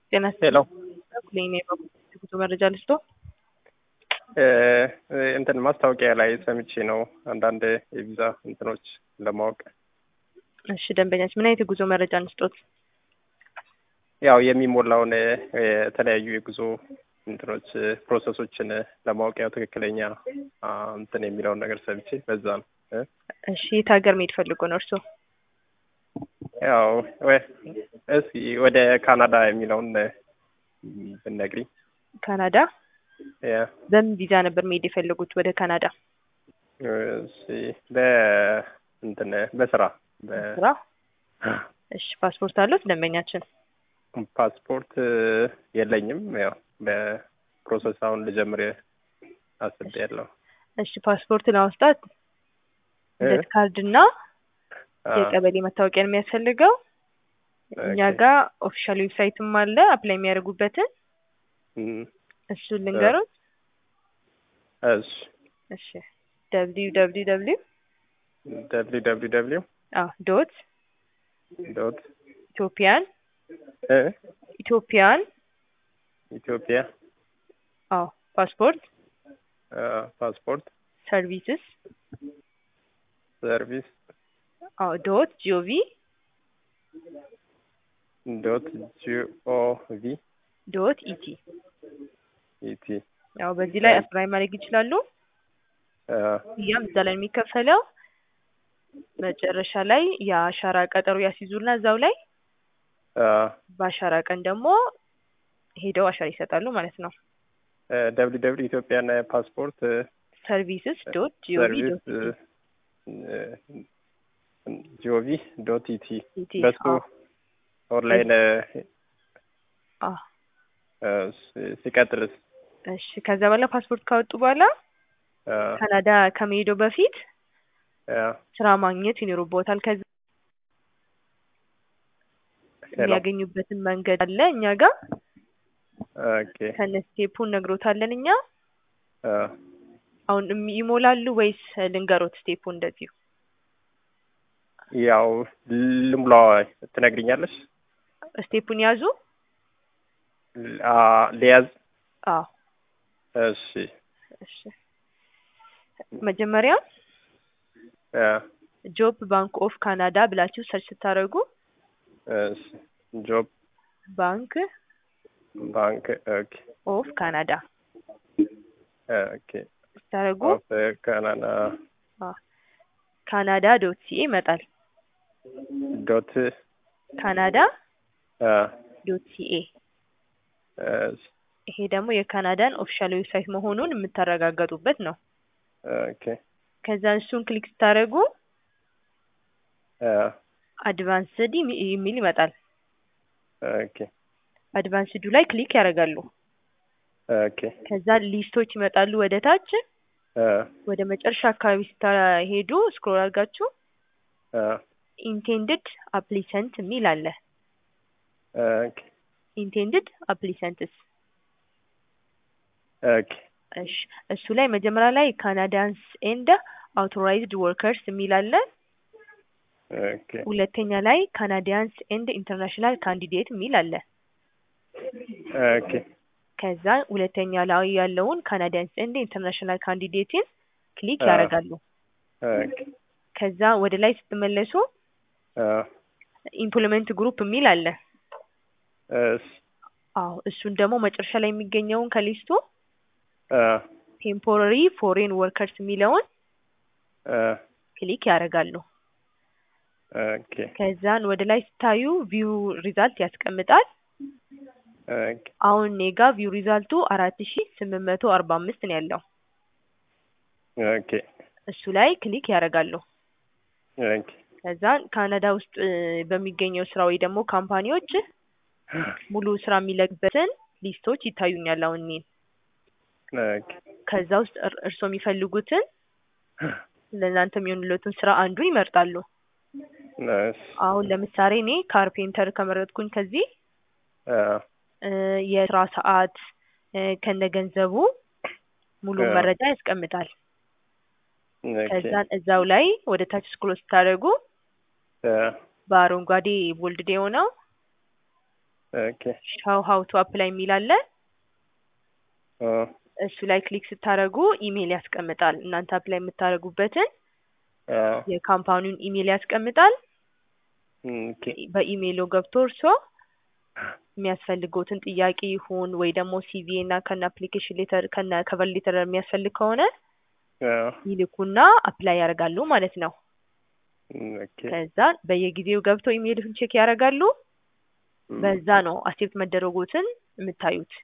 ጤና ሄሎ ይስጥልኝ የጉዞ መረጃ ልስጦ እንትን ማስታወቂያ ላይ ሰምቼ ነው አንዳንድ የቪዛ እንትኖች ለማወቅ እሺ ደንበኛች ምን አይነት የጉዞ መረጃ እንስጦት ያው የሚሞላውን የተለያዩ የጉዞ እንትኖች ፕሮሰሶችን ለማወቅ ያው ትክክለኛ አ፣ እንትን የሚለውን ነገር ሰምቼ በዛ ነው እ? እሺ የት ሀገር መሄድ ፈልጎ ነው እርስዎ ያው ወይ እስኪ ወደ ካናዳ የሚለውን ብነግሪኝ ካናዳ ያ በምን ቪዛ ነበር መሄድ የፈለጉት ወደ ካናዳ እሺ በ እንትን በስራ በ ስራ እሺ ፓስፖርት አሉት ደንበኛችን ፓስፖርት የለኝም። ያው በፕሮሰስ አሁን ልጀምር አስቤያለሁ። እሺ ፓስፖርት ለማውጣት እ? ልደት ካርድ እና አ፣ የቀበሌ መታወቂያ ነው የሚያስፈልገው እኛ ኦኬ። ጋር ኦፊሻል ዌብሳይትም አለ አፕላይ የሚያደርጉበትን እም፣ እሱን ልንገሩት እሺ እሺ ደብሊው ደብሊው ደብሊው ደብሊው ደብሊው ደብሊው አዎ ዶት ዶት ኢትዮጵያን እ ኢትዮጵያን ኢትዮጵያ አዎ ፓስፖርት አ፣ ፓስፖርት ሰርቪስስ ሰርቪስ አዎ ዶት ጂኦቪ ዶት ጂኦቪ ዶት ኢቲ ኢቲ ያው በዚህ ላይ አፕላይ ማድረግ ይችላሉ። አ፣ ያም እዛ ላይ የሚከፈለው መጨረሻ ላይ የአሻራ ቀጠሮ ያስይዙና እዛው ላይ አ፣ በአሻራ ቀን ደግሞ ሄደው አሻራ ይሰጣሉ ማለት ነው። ደብሊው ደብሊው ኢትዮጵያን ፓስፖርት ሰርቪስስ ዶት ጂኦቪ ሰርቪስ ዶት ጂኦቪ ዶት ኢቲ ኢቲ በሱ አዎ ኦንላይን አዎ እ፣ ሲ- ሲቀጥልስ እሺ ከዛ በኋላ ፓስፖርት ካወጡ በኋላ አ፣ ካናዳ ከመሄደው በፊት አ፣ ስራ ማግኘት ይኖርቦታል። ከዛ ሄሎ የሚያገኙበትን መንገድ አለ እኛ ጋር ኦኬ ከነ ስቴፑን ነግሮታለን እኛ አ፣ አሁን እም- ይሞላሉ ወይስ ልንገሮት ስቴፑ እንደዚሁ ያው ልሙላ ትነግሪኛለሽ? ስቴፑን ያዙ ል- አ፣ ሊያዝ አዎ እሺ እሺ መጀመሪያ አ፣ ጆብ ባንክ ኦፍ ካናዳ ብላችሁ ሰርች ስታደርጉ እሺ ጆብ ባንክ ባንክ ኦኬ ኦፍ ካናዳ ኦኬ ስታደርጉ ኦፍ ካናዳ ካናዳ ዶት ሲኤ ይመጣል። ዶት ካናዳ አ፣ ዶት ሲኤ እሺ ይሄ ደግሞ የካናዳን ኦፊሻል ዌብሳይት መሆኑን የምታረጋገጡበት ነው። ኦኬ ከዛ እሱን ክሊክ ስታደርጉ አ፣ አድቫንስድ የሚ- የሚል ይመጣል። ኦኬ አድቫንስዱ ላይ ክሊክ ያደርጋሉ። ኦኬ ከዛ ሊስቶች ይመጣሉ ወደ ታች። አ፣ ወደ መጨረሻ አካባቢ ስታሄዱ ስክሮል አድርጋችሁ አ፣ ኢንቴንድድ አፕሊሰንት የሚል አለ። ኦኬ ኢንቴንድድ አፕሊሰንትስ ኦኬ እሺ እሱ ላይ መጀመሪያ ላይ ካናዳንስ ኤንድ አውቶራይዝድ ወርከርስ የሚል አለ። ኦኬ ሁለተኛ ላይ ካናዲያንስ ኤንድ ኢንተርናሽናል ካንዲዴት የሚል አለ። ኦኬ ከዛ ሁለተኛ ላይ ያለውን ካናዲያንስ ኤንድ ኢንተርናሽናል ካንዲዴትን ክሊክ አዎ። ያደርጋሉ። ኦኬ ከዛ ወደ ላይ ስትመለሱ አ፣ ኢምፕሎይመንት ግሩፕ የሚል አለ። እሺ አዎ እሱን ደግሞ መጨረሻ ላይ የሚገኘውን ከሊስቱ አ፣ ቴምፖራሪ ፎሬን ወርከርስ የሚለውን አ፣ ክሊክ ያደርጋሉ። ኦኬ ከዛን ወደ ላይ ስታዩ ቪው ሪዛልት ያስቀምጣል። ኦኬ አሁን እኔ ጋ ቪው ሪዛልቱ አራት ሺ ስምንት መቶ አርባ አምስት ነው ያለው። ኦኬ እሱ ላይ ክሊክ ያደርጋሉ። ኦኬ ከዛን ካናዳ ውስጥ እ፣ በሚገኘው ስራ ወይ ደግሞ ካምፓኒዎች ሙሉ ስራ የሚለቅበትን ሊስቶች ይታዩኛል። አሁን እኔ ኦኬ ከዛ ውስጥ እር- እርስዎ የሚፈልጉትን ለእናንተ የሚሆንለትን ስራ አንዱን ይመርጣሉ። እሺ አሁን ለምሳሌ እኔ ካርፔንተር ከመረጥኩኝ ከዚህ አ፣ እ፣ የስራ ሰዓት እ፣ ከነገንዘቡ ሙሉ አዎ። መረጃ ያስቀምጣል። ኦኬ ከዛን እዛው ላይ ወደ ታች ስክሮል ስታደርጉ አ፣ በአረንጓዴ ቦልድ የሆነው ኦኬ ሻው ሀው ቱ አፕላይ የሚል አለ። አ እሱ ላይ ክሊክ ስታደርጉ ኢሜይል ያስቀምጣል። እናንተ አፕላይ የምታደርጉበትን አ የካምፓኒውን ኢሜይል ያስቀምጣል። ኦኬ በኢሜይሉ ገብቶ እርሶ የሚያስፈልገውትን ጥያቄ ይሁን ወይ ደግሞ ሲቪ እና ከነ አፕሊኬሽን ሌተር ከነ ከቨር ሌተር የሚያስፈልግ ከሆነ አ ይልኩና አፕላይ ያደርጋሉ ማለት ነው። ኦኬ ከዛ በየጊዜው ገብተው ኢሜይልን ቼክ ያደርጋሉ። በዛ ነው አክሴፕት መደረጎትን የምታዩት።